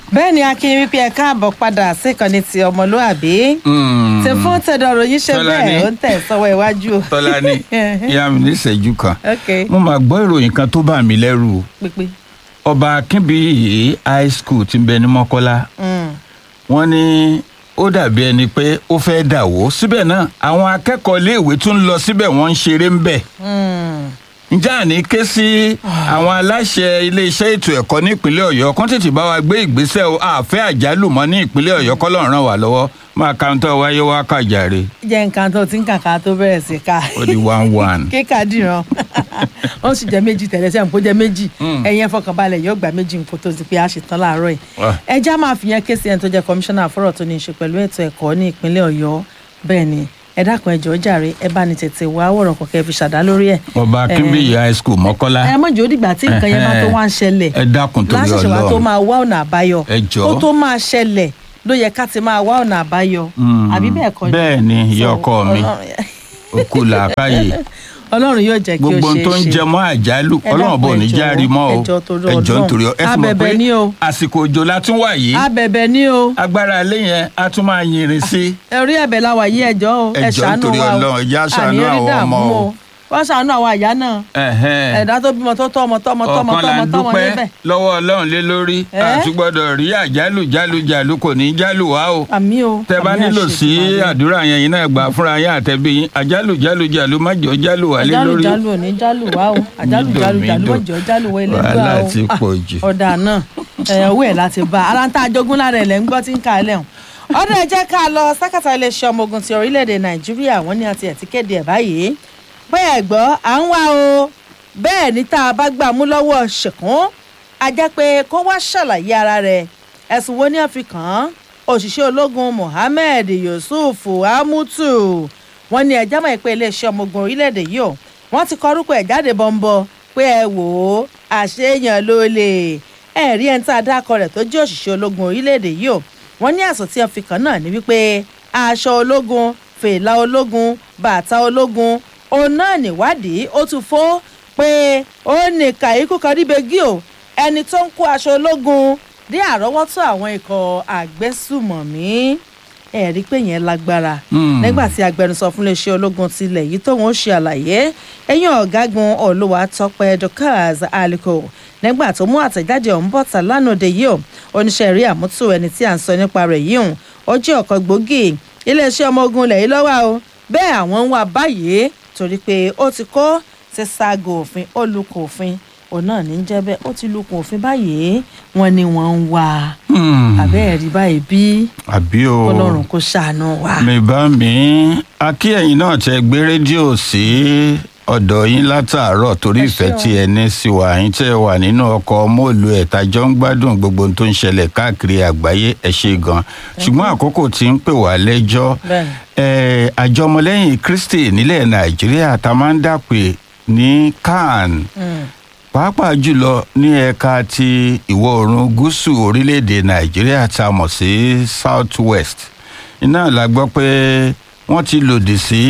bẹ́ẹ̀ ni akin wípé ẹ káàbọ̀ padà síkànnì ti ọmọlúàbí tí fún tẹ̀dọ̀ ròyìn ṣe Tọ́lání. bẹ́ẹ̀ ó ń tẹ̀ sọ́wọ́ iwájú o. tọ́lání ìyá mi ní ìṣẹ́jú kan ok mo máa gbọ́ ìròyìn kan tó bà mí lẹ́rù pípé ọba akínbíyì high school ti ń bẹ ní mọ́kọ́lá wọ́n ní ó dàbí ẹni pé ó fẹ́ dà wó síbẹ̀ náà àwọn akẹ́kọ̀ọ́ iléèwé tún ń lọ síbẹ̀ wọ́n ń ṣeré ń bẹ̀ ǹjẹ́ àní ké sí àwọn aláṣẹ iléeṣẹ́ ètò ẹ̀kọ́ ní ìpínlẹ̀ ọ̀yọ́ kán tètè bá wa gbé ìgbésẹ̀ o àfẹ́ àjálù mọ́ ní ìpínlẹ̀ ọ̀yọ́ kọ́lọ́run ràn wá lọ́wọ́ máa kàńtọ́ wáyé wá kàjàre jẹ́ nǹkan tó ti ń kàkà tó bẹ̀rẹ̀ sí ká ó di one one. kíkà dìran ó sì jẹ́ méjì tẹ̀lé sẹ́yìn kó jẹ́ méjì ẹ̀yin ẹ fọkànbalẹ̀ yóò gba méjì nǹkan tó ti pé a ṣe tán láàárọ̀ yìí Ah. ẹ já máa fi yẹn ké sí ẹni tó jẹ́ kọmíṣánná fọ́rọ̀ tó ní í ṣe pẹ̀lú ètò ẹ̀kọ́ ní ìpínlẹ̀ ọ̀yọ́ bẹ́ẹ̀ ni ẹ dákun ẹ jọ̀ọ́ jàre ẹ bá ní tètè wá wọ̀rọ̀ kọ̀kẹ́ fi ṣàdá lórí ẹ̀ ọba akínbíyì high school mọ́kọ́lá ẹ mọ̀jọ́ dìgbà tí nǹkan yẹn máa tó wá ń ṣẹlẹ̀ ẹ dákun torí láṣẹṣẹ wa tó ọlọ́run máa wá ọ̀nà àbáyọ Ẹ jọ̀ọ́. kó tó máa ṣẹlẹ̀ ló yẹ ká ti máa wá ọ̀nà àbáyọ Mm. àbí bẹ́ẹ̀ kọ́ bẹ́ẹ̀ ni ìyá So, ọkọ mi Ọlọ́run- òkú làákàyè ọlọ́run yóò jẹ́ kí ó gbogbo ohun ṣeé tó ń ṣe. jẹ mọ́ àjálù Ẹ ọlọ́run bò dákun, ní ẹ járe jọ̀ọ́, mọ́ o ẹ jọ̀ọ́ torí ẹ jọ̀ọ́ Ọlọ́run. nítorí ọ ẹ sì mọ̀ Abẹ̀bẹ̀ pé ni o. àsìkò òjò la tún wà yìí abẹ̀bẹ̀ ní o agbára ilé yẹn a tún máa yìnrìn sí orí ẹ̀bẹ̀ la wà yí ẹjọ́ o Ẹ ẹ jọ̀ọ́ ṣàánú nítorí wa o Ọlọ́run, ẹ jẹ́ á ṣàánú Àní rí àwọn dààmú ọmọ o. wọ́n ṣàánú àwọn àyà náà Ẹ̀hẹ́n. ẹ̀dá tó bímọ tó tọ́ ọmọ tọ́mọ tọ́mọ ọ̀kan là tọ́mọ ń tọ́mọ dúpẹ́ níbẹ̀ lọ́wọ́ ọlọ́run lé lórí Ẹ́? àtúgbọ́dọ̀ rí àjálù jálù jálù kò ní í jálù wá o àmì o tẹ bá àmì nílò àṣẹ sí Èdùmàrè. àdúrà yẹn yìí náà gbà fúnra yín àtẹ̀bí yín àjálù jálù jálù má jọ jálù wà lé àjálù lórí jálù ò ní jálù wá o àjálù Mídò, jálù jálù mídò. ọjọ́ jálù wọ ilé gbà Wàhálà o ti Ah, pọ̀ jù. ọ̀dà náà ẹ̀ owó ẹ̀ láti bá ara ń tá àjogún lára ẹ̀ lẹ́ ń gbọ́ tí ń ka ẹ̀ lẹ́hùn. ọdún ẹ jẹ́ ká lọ sákàtà iléeṣẹ́ ọmọ ogun ti orílẹ̀-èdè nàìjíríà wọ́n ní àti ẹ̀ ti kéde ẹ̀ báyìí pé ẹ̀ gbọ́ à ń wá o bẹ́ẹ̀ ní tá a bá gbà mú lọ́wọ́ ṣèkún a jẹ́ pé kó wá ṣàlàyé ara rẹ̀ ẹ̀sùn wo ní àfikàn òṣìṣẹ́ ológun mohammed yusuf amutu wọ́n ní ẹjọ́ mọ̀ pé iléeṣẹ́ ọmọ ogun orílẹ̀-èdè yìí o wọ́n ti kọ orúkọ ẹ̀ jáde bọ́ńbọ́ pé ẹ wò ó àṣeyàn ló lè ẹ rí ẹni tá a dákọ rẹ̀ tó jẹ́ òṣìṣẹ́ ológun orílẹ̀-èdè yìí o wọ́n ní àsọ̀ tí wọ́n fi kàn náà ní wípé aṣọ ológun fèlà ológun bàtà ológun òun náà níwádìí ó tún fó pé ó ní kàíkú kan níbegi o ẹni tó ń kó aṣọ ológun dé àrọ́wọ́tó àwọn ikọ̀ àgbésùmọ̀mí ẹ rí i pé yẹn lágbára Hmm. nígbà tí agbẹnusọ fún iléeṣẹ́ ológun tilẹ̀ yìí tóun ó ṣe àlàyé ẹ̀yìn ọ̀gágun olúwatọ́pẹ́ dorcas aliko nígbà tó mú àtẹ̀jáde ọ̀hún bọ̀tà lánàá òde yìí o oníṣẹ́ rí àmútù ẹni tí à ń sọ nípa rẹ̀ yìí hùn ó jẹ́ ọ̀kan gbòógì iléeṣẹ́ ọmọ ogun ilẹ̀ yìí lọ́wọ́ o bẹ́ẹ̀ àwọn ń wá báyìí torí pé ó ti kó ti ṣaago òfin ó lukùn òfin òun náà ní í jẹ́ bẹ́ẹ̀ ó ti lukùn òfin báyìí wọ́n ní wọ́n ń wá Hmm. àbẹ́ẹ̀rí báyìí bí àbí o ọlọ́run kò ṣàánú wa. mi bá mi akí ẹ̀yin náà tẹ gbé rédíò sí ọ̀dọ̀ yín látàárọ̀ torí Ẹ ìfẹ́ ṣé o. tí ẹ ní sí wa yín tẹ́ wà nínú ọkọ̀ mọ́ọ̀lù ẹ̀ tájọ́ ń gbádùn gbogbo ohun tó ń ṣẹlẹ̀ káàkiri àgbáyé ẹ ṣe gan ṣùgbọ́n àkókò tí ń pè wá lẹ́jọ́ Bẹ́ẹ̀ni. ẹ, àjọ ọmọlẹ́yìn kristi nílẹ̀ nàìjíríà tá a máa ń dàpè ní can Mm. pàápàá jùlọ ní ẹ̀ka ti ìwọ̀ oòrùn gúúsù orílẹ̀-èdè nàìjíríà tá a mọ̀ sí south west iná la gbọ́ pé wọ́n ti lòdì sí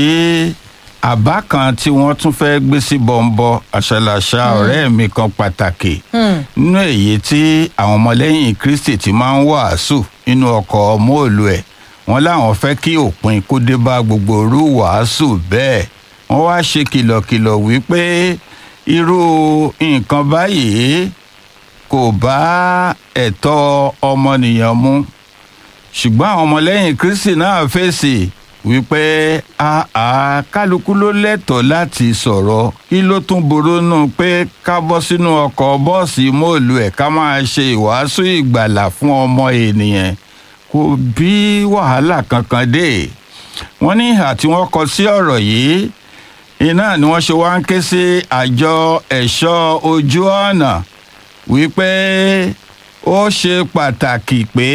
àbá kan tí wọ́n tún fẹ́ gbé sí bọ́ńbọ́ àṣàlàṣà ọ̀rẹ́ mi kan pàtàkì Hmm. nínú èyí tí àwọn ọmọlẹ́yìn kristi ti máa ń wàásù nínú ọkọ̀ móòlù ẹ̀ wọ́n láwọn fẹ́ kí òpin kó dé bá gbogbo orú wàásù bẹ́ẹ̀ wọ́n wá ṣe kìlọ̀kìlọ̀ wípé irú nǹkan báyìí kò bá ẹ̀tọ́ ọmọnìyàn mu ṣùgbọ́n àwọn ọmọlẹ́yìn kristi náà fèsì wípé àá kálukú ló lẹ́tọ̀ọ́ láti sọ̀rọ̀ kí ló tún burú nù pé ká bọ́ sínú ọkọ̀ bọ́ọ̀sì móòlù ẹ̀ ká máa ṣe ìwàásù ìgbàlà fún ọmọ ènìyàn kò bí wàhálà kankan dé wọ́n ní ìhà tí wọ́n kọ sí ọ̀rọ̀ yìí iná ni wọ́n ṣe wá ń ké sí àjọ ẹ̀ṣọ́ ojú ọ̀nà wípé ó ṣe pàtàkì pé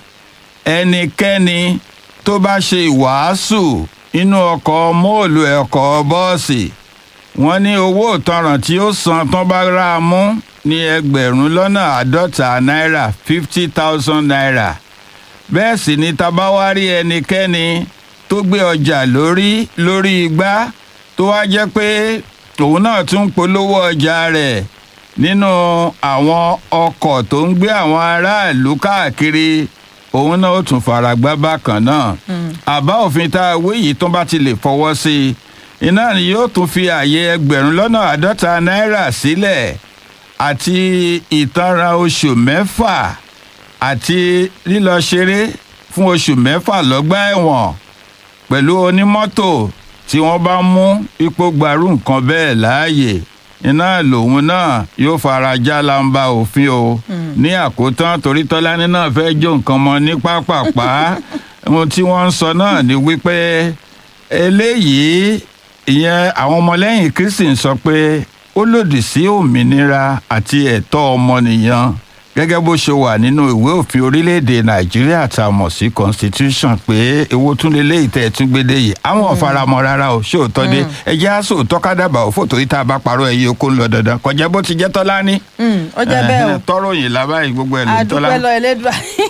ẹnikẹ́ni tó bá ṣe ìwàásù inú ọkọ̀ móòlù ọkọ̀ bọ́ọ̀sì wọ́n ní owó ìtanràn tí ó san tán bá rà á mú ní ẹgbẹ̀rún lọ́nà àádọ́ta náírà fifty thousand naira bẹ́ẹ̀ sì ni tabawárí ẹnikẹ́ni tó gbé ọjà lórí lórí igbá tó wá jẹ́ pé òun náà tún ń polówó ọjà rẹ̀ nínú àwọn ọkọ̀ tó ń gbé àwọn aráàlú káàkiri òun náà ó tún fara gbá bákan náà àbá òfin tá a wé yìí tó bá ti lè fọwọ́ sí i iná ni yóò tún fi àyè ẹgbẹ̀rún lọ́nà àádọ́ta náírà sílẹ̀ àti ìtanràn oṣù mẹ́fà àti lílọ ṣeré fún oṣù mẹ́fà lọ́gbà ẹ̀wọ̀n pẹ̀lú onímọ́tò tí wọ́n bá mú ipò gbarú nǹkan bẹ́ẹ̀ láàyè iná lòun náà yóò fara já lamba òfin o ní àkótán torí tọ́lání náà fẹ́ jó nǹkan mọ́ ní pápápá ohun tí wọ́n ń sọ náà ni wípé eléyìí ìyẹn àwọn ọmọlẹ́yìn kristi ń sọ pé ó lòdì sí òmìnira àti ẹ̀tọ́ ọmọnìyàn gẹ́gẹ́ bó ṣe wà nínú ìwé òfin orílẹ̀-èdè nàìjíríà tá a mọ̀ sí constitution pé èwo tún lélẹ́ ìtẹ́ tún gbédè yìí àwọn ò faramọ́ rárá o ṣóòótọ́ dé ẹjẹ́ á sòótọ́ kádàbà ò fòtò yìí tá a bá parọ́ ẹ̀yẹ oko ń lọ dandan kọjá bó ti jẹ́ tọ́lá ní. ó jẹ́ bẹ́ẹ̀ o tọrọ yìí lábáyé gbogbo ẹ̀ ló ń tọ́lá. àdúpẹ́ lọ ẹlẹ́dùn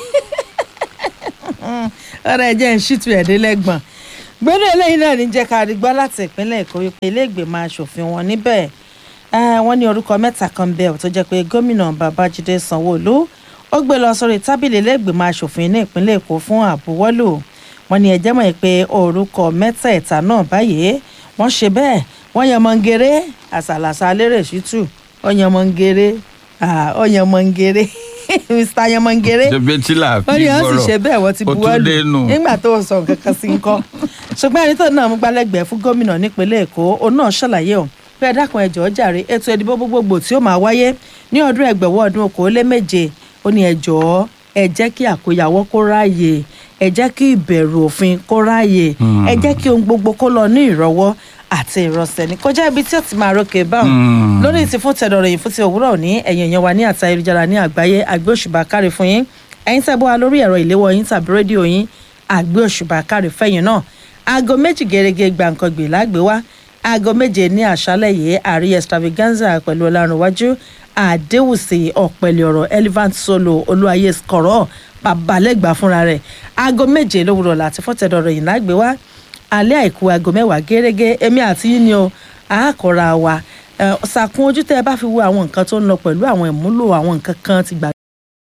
ọ̀rọ̀ ẹ̀jẹ̀ ń ṣìtú ẹ̀dínlẹ́gbọ̀n gbẹ́dọ̀ eléyìí náà ní jẹ́ ká rí gbọ́ láti ìpínlẹ̀ èkó wípé ilé ìgbìmọ̀ asòfin wọn níbẹ̀ wọ́n ní orúkọ mẹ́ta kan bẹ́ẹ̀ tó jẹ́ pé gómìnà babájídé sanwó-olú ó gbé lọ sórí tábìlì ilé ìgbìmọ̀ asòfin ní ìpínlẹ̀ èkó fún àbúwọ́lò wọ́n ní ẹjẹ́ mọ̀ pé orúkọ mẹ́tẹ̀ẹ̀ta náà báyìí wọ́n ṣe bẹ́ẹ̀ wọ́n yan mọ́ngèrè àṣàlàṣà lérè ṣítù ó yan mọ́ngèrè ó yan mọ́ngèrè mr yamangere jẹbẹtìlà wọ́n ní wọ́n sì ṣe bẹ́ẹ̀ wọ́n ti ó tún buwọ́ lù dénú. nígbà tó ń sọ nǹkan kan sí nǹkan ṣùgbọ́n ẹni tó náà mú gbálẹ́gbẹ̀ẹ́ fún gómìnà nípínlẹ̀ èkó òun náà ṣàlàyé o pé ẹ dákun ẹ jọ̀ọ́ jàre ètò ìdìbò gbogbogbò tí ó máa wáyé ní ọdún ẹgbẹ̀wọ́ ọdún okòóléméje ó ní ẹ jọ̀ọ́ ẹ jẹ́ kí àkóyawọ́ kó ráàyè ẹ jẹ́ kí ìbẹ̀rù òfin kó ráàyè ẹ jẹ́ kí ohun gbogbo kó lọ ní ìrọ̀wọ́ àti ìrọ̀sẹ̀ ní kọjá ibi tí ó ti máa rókè báwọn Mm. lórí ti fún tẹ̀dọ̀rọ̀ yìí fún ti òwúrọ̀ òní ẹ̀yìn èèyàn wa ní àti ayélujára ní àgbáyé àgbé òṣùbà káre fún yín ẹ̀yin tẹ́ bọ́ wa lórí ẹ̀rọ ìléwọ́ yín tàbí rédíò yín àgbé òṣùbà káre fẹ́yìn náà aago méjì gẹ́gẹ́ gbàǹkangbè lágbé wá aago méje ní àṣálẹ̀ yìí àrí extravaganza pẹ̀lú ọlárunwájú àdéhùsì ọ̀pẹ̀lẹ̀ ọ̀rọ̀ elephant solo olúwayé skọ̀rọ̀ babalẹ́gbà fúnra rẹ̀ aago méje lówùrọ̀ láti fọ́tẹ̀dọ̀rọ̀ yìí lágbé wá alẹ́ àìkú aago mẹ́wàá gẹ́gẹ́ èmi àti yín ni o àákọ́ra wa ẹ̀ ṣàkún ojú tẹ́ ẹ bá fi wo àwọn nǹkan tó ń lọ pẹ̀lú àwọn ìmúlò àwọn nǹkan kan ti gbà